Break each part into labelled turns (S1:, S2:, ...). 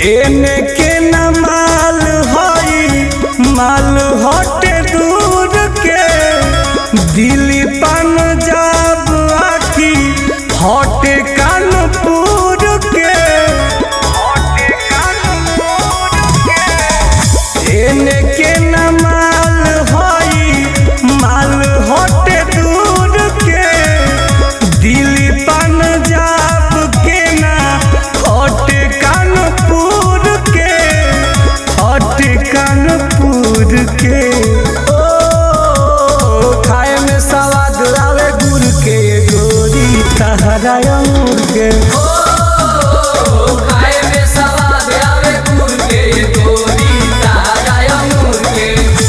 S1: एने के न माल हई माल हटे दूर के दिल्ली पंजाब आकी हटे कानपुर के एने के न माल हई माल हटे दूर के दिल्ली पंजाब के ना हटे कानपुर के हटे कानपुर के ओ खाए में सवाद आवे गुड़ के गोरी तहरा अंगूर के
S2: खाए में सवाद आवे गुड़ के गोरी ताजा अंगूर के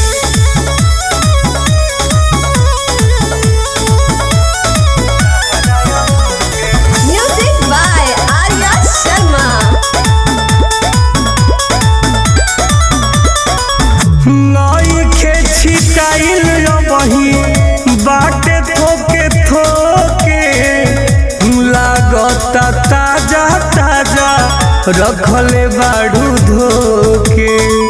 S3: Music by Arya Sharma.
S1: नई के छिटाइल बही बाटे थोके थोके लागता ताजा ताजा रखले बाड़ू धोके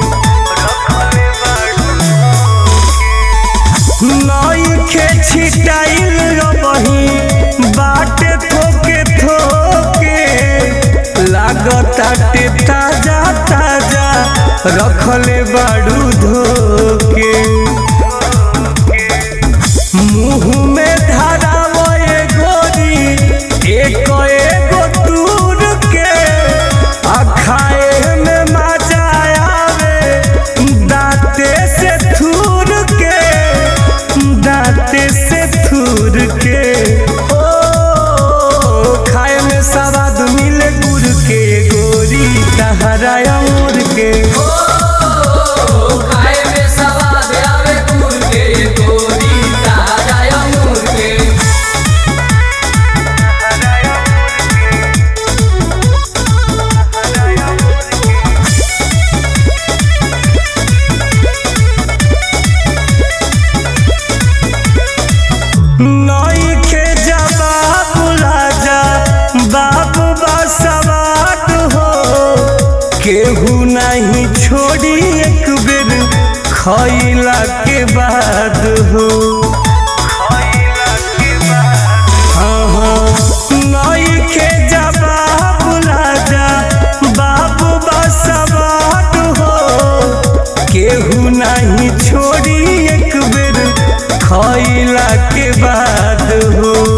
S1: नई के छिटाइल बही बाटे थोके थोके लागता टे ताजा ताजा रखले बाड़ू धोके मुंह में धरावे गोरी एक एगो दूर के आ खाए में मजा आवे दांते से थूर के दांते से थूर के ओ खाए में सवाद मिले गुड़ के गोरी तहरा अंगूर के
S2: खाए में सवाद आवे गुड़ के गोरी ताजा अंगूर के
S1: नई के जवाब राजा बाबू बसवाट हो केहू नहीं छोड़ी एक बेर खैला के बाद हो हाँ, हाँ, नई के जवाब राजा बाबू बसवाट हो केहू नहीं छोड़ी एक बेर खैला के बाद हो